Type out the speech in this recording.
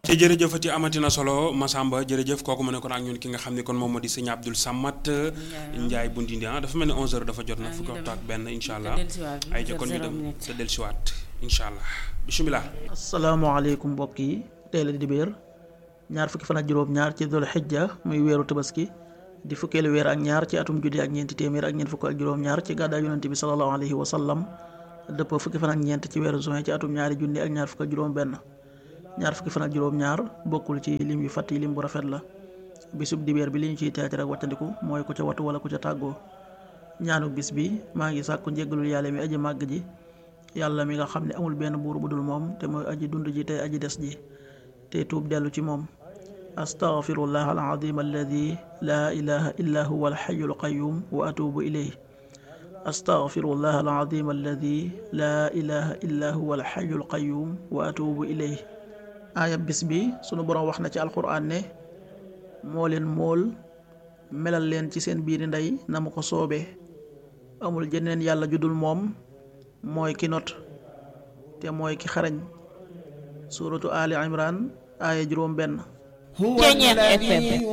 te jërëjëfati amatina solo Massamba jërëjëf kooku ma ne kon ak ñun ki nga xam ne kon moom moo di sëñ Abdoul Samad Ndiaye bu Ndindi ah dafa mel ni 11h dafa jot na fukki waxtu ak benn incha allah ay ca kon ñu dem te dellusiwaat incha allah bisimilah. asalaamaaleykum mbokk yi tey la di dibéer ñaar fukki fan ak juróom-ñaar ci dul xijja muy weeru tabaski di fukkeelu weer ak ñaar ci atum juddi ak ñeenti téeméer ak ñeent fukk ak juróom-ñaar ci gàddaay yonent bi sallallahu alayhi wa sallam dëpp fukki fan ak ñeent ci weeru juin ci atum ñaari junni ak ñaar fukk ak juróom-benn ñaar fukki fan ak juróom-ñaar bokkul ci lim yu fàtt yi lim bu rafet la bisub dibéer bi li ñu ciy teetar ak wàccandiku mooy ku ca wattu wala ku ca tàggoo ñaanu bis bi maa ngi sàkku njéggalul yàlla mi aji màgg ji yàlla mi nga xam ne amul benn buur bu dul moom te mooy aji dund ji tey aji des ji te tuub dellu ci moom astaghfirullah alazim alladi laa ilaha illa huwa alxayu alqayum wa atubu ilayh astaghfirullah alazim alladi laa ilaha illa huwa alxayu alqayum wa atubu ilayh aaya bis bi sunu boroom wax na ci alquran ne moo leen mool melal leen ci seen biiri ndey na mu ko soobee amul jeneen yàlla judul moom mooy ki not te mooy ki xarañ suuratu ali imran aaya juróom benn Ceeñeex FM